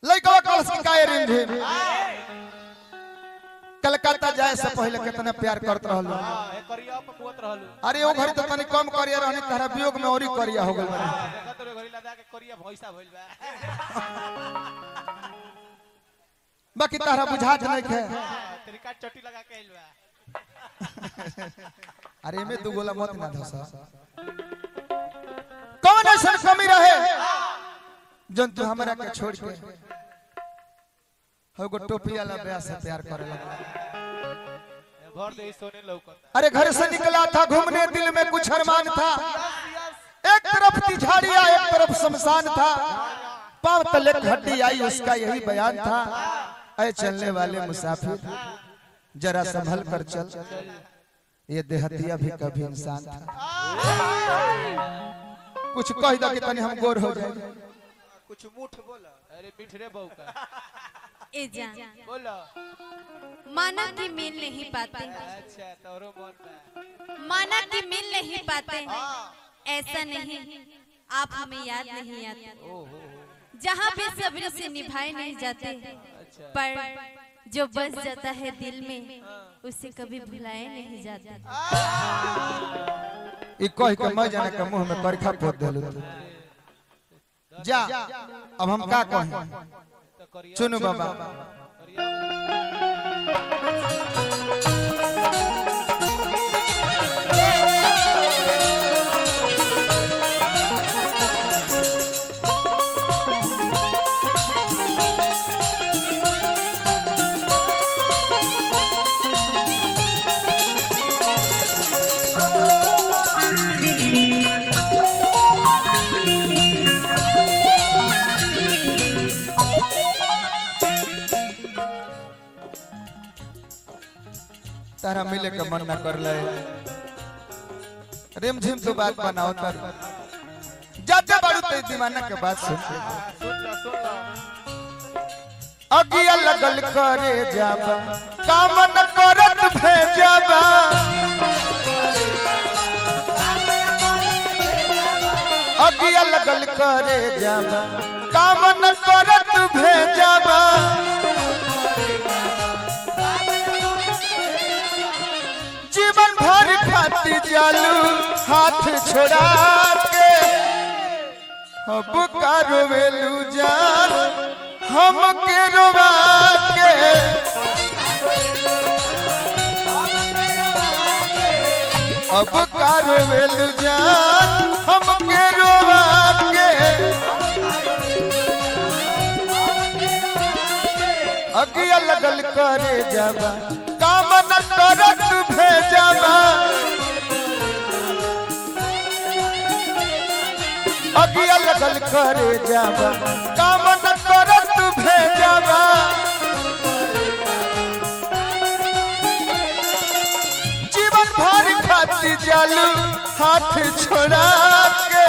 लइकवा कलस के काहे रिमझिम कलकत्ता जाए से पहले कितना प्यार करत रहल हाँ, ए करिया पकुवत रहलू अरे ओ घड़ी तो तनी कम करिया रहनी तहरा वियोग में औरी करिया हो गइल बानी। देखा तोरे घरी लदा के करिया भैंसा भइल बा बाकी तहरा बुझात नहीं खे तरीका चोटी लगा के आइल बा अरे में दू गोला मत ना धसा कौन ऐसा कमी रहे जन तू हमरा के छोड़ के हो गो टोपी वाला ब्याह से प्यार करे लगा भर दे सोने लौकता अरे घर से निकला था घूमने दिल में कुछ अरमान था एक तरफ तिझाड़िया एक तरफ शमशान था पांव तले एक हड्डी आई उसका यही बयान था ऐ चलने वाले मुसाफिर जरा संभल कर चल ये देहतिया भी कभी इंसान था कुछ कह दो कि तनी हम गोर हो जाए कुछ मुठ बोला अरे मिठरे बहू का ए जान बोलो माना कि मिल नहीं पाते अच्छा तोरो मन बा माना कि मिल नहीं पाते ऐसा नहीं आप हमें याद नहीं आते ओहो जहाँ भी सब्र से निभाए नहीं जाते अच्छा पर जो बस जाता है दिल में उसे कभी भुलाए नहीं जाते ई कह के मैं जाने के मुंह में करखा पोत देलू जा अब हम का कहें तो करिया चुनु बाबा करिया तारा मिले के मन ना कर ले रिम झिम तो बात बनाओ तर जाते बाड़ू ते दीवाना के बात सुन सुन लो सुन लो अगिया लगल करे जाबा काम न करत भेजाबा अगिया लगल करे जाबा काम न करत भेजाबा जीवन भर खाती जालू हाथ छोड़ा के अब कारो वेलू जान हम के रोवा के अब कारो वेलू जान हम के रोवा के अगिया लगल करे जाबा काम न करत भेजाबा अगिया लगल करे जाबा काम न करत भेजाबा जीवन भर खाती जालू हाथ छोड़ा के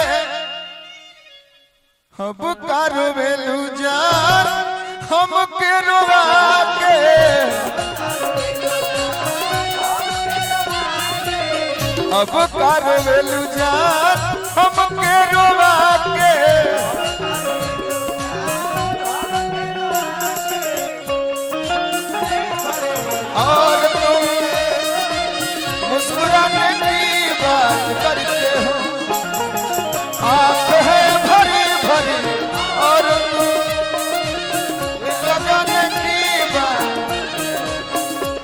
अब कारो वेलू जान हम के रोवा के अब कारो वेलू जान हम के रोवा के और तुम मुस्कुराने की बात करते हो आंख है भरी भरी और तुम लगाने की बात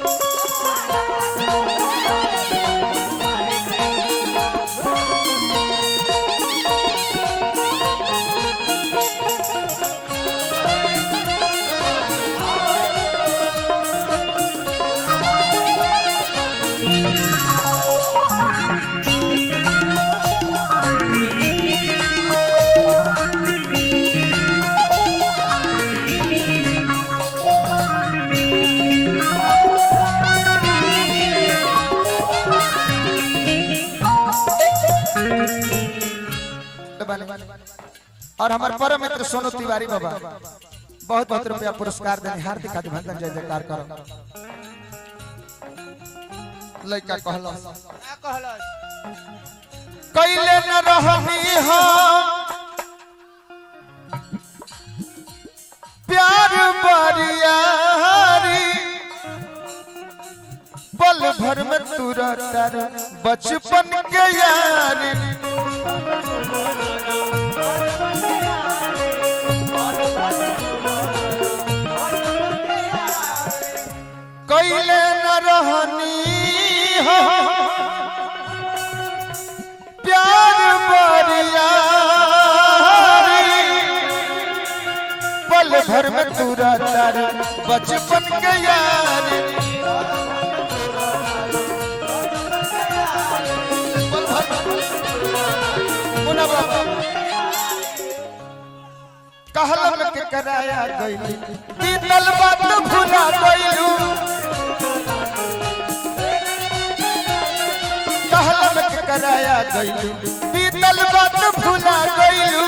और हमारे परम मित्र सोनू तिवारी बाबा बहुत बहुत रुपया पुरस्कार देने हार्दिक अभिनंदन जय जयकार करो लड़का कहलो का कहलस कैले न रहनी हम प्यार भर में तू रहता रे बचपन के यार कैले न रहनी हो प्यार बरियारी पल भर में तू रहता रे बचपन के यार पल भर मुन्ना बाबा कहल के कराया गइली बीतल बात भुला गइलू कहल के कराया गइलू बीतल बात भुला गइलू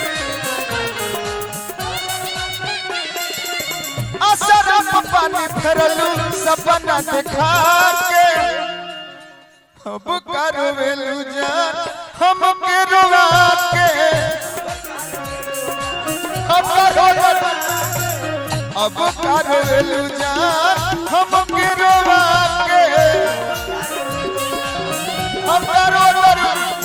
असर पानी फेरलू सपना देखा के अब करवेलू जान हम के रुआ के अब करवेलू अब करवेलू जान हम के रुआ के अब करवेलू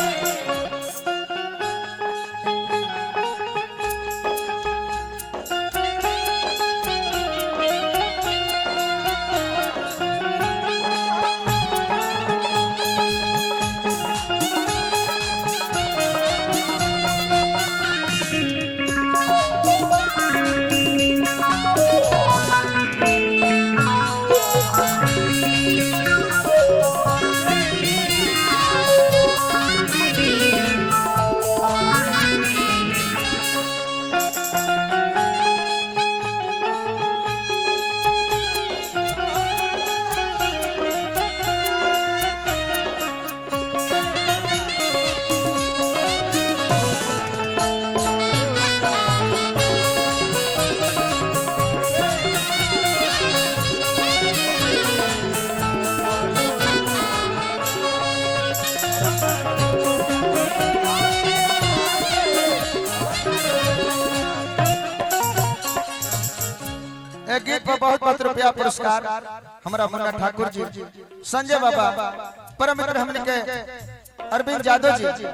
एक गीत पर बहुत बहुत रुपया पुरस्कार हमारा मुन्ना ठाकुर जी संजय बाबा परम मित्र हमने के अरविंद यादव जी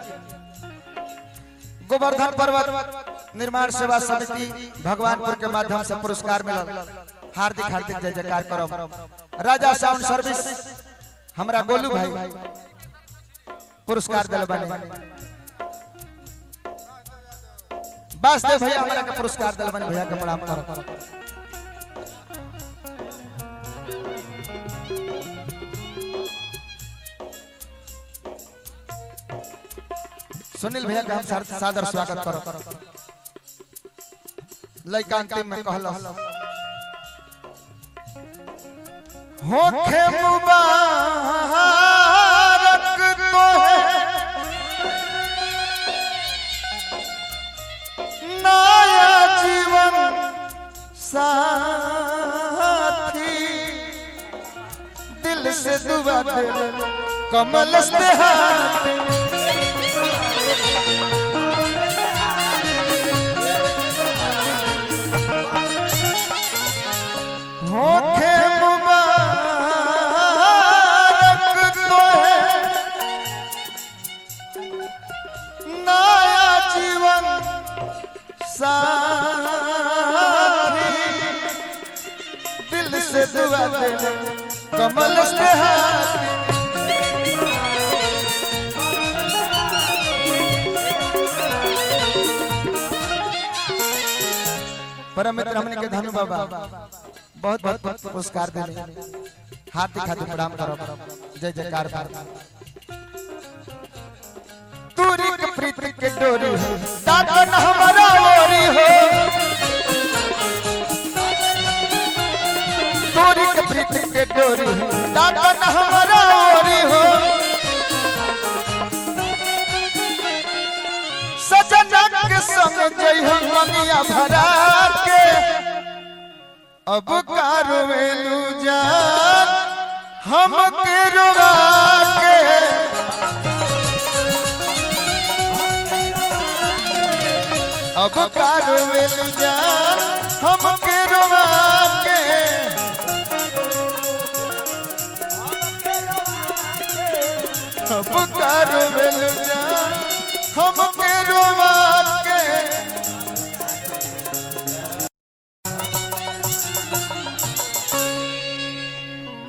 गोवर्धन पर्वत निर्माण सेवा समिति भगवानपुर के माध्यम से पुरस्कार मिलल हार्दिक हार्दिक जय जयकार करो राजा साउंड सर्विस हमारा गोलू भाई पुरस्कार दिल बने वासदेव भैया हमारा के पुरस्कार दिल बने भैया के प्रणाम करो सुनील भैया का हम सार- सादर स्वागत करो लइका अंतिम में कहल होखे मुबारक तोहे नया जीवन साथी दिल से दुआ दे कमल से हाथ होखे मुबारक तोहे नया जीवन सारी दिल से दुआ दे कमल से हाथ परम मित्र हमने के धनु बाबा बहुत बहुत बहुत पुरस्कार देने हार्दिक हार्दिक प्रणाम करो जय जयकार बाबा दूरी के प्रीति के डोरी हो दादन हमारा ओरी हो दूरी के प्रीति के डोरी हो दादन हमारा ओरी हो सजना के संग जई हम मनिया भरा के अब कारवेलू जान हम के रुवा के अब कारवेलू जान हम के रुवा के रोवेलु जान हमके रोवा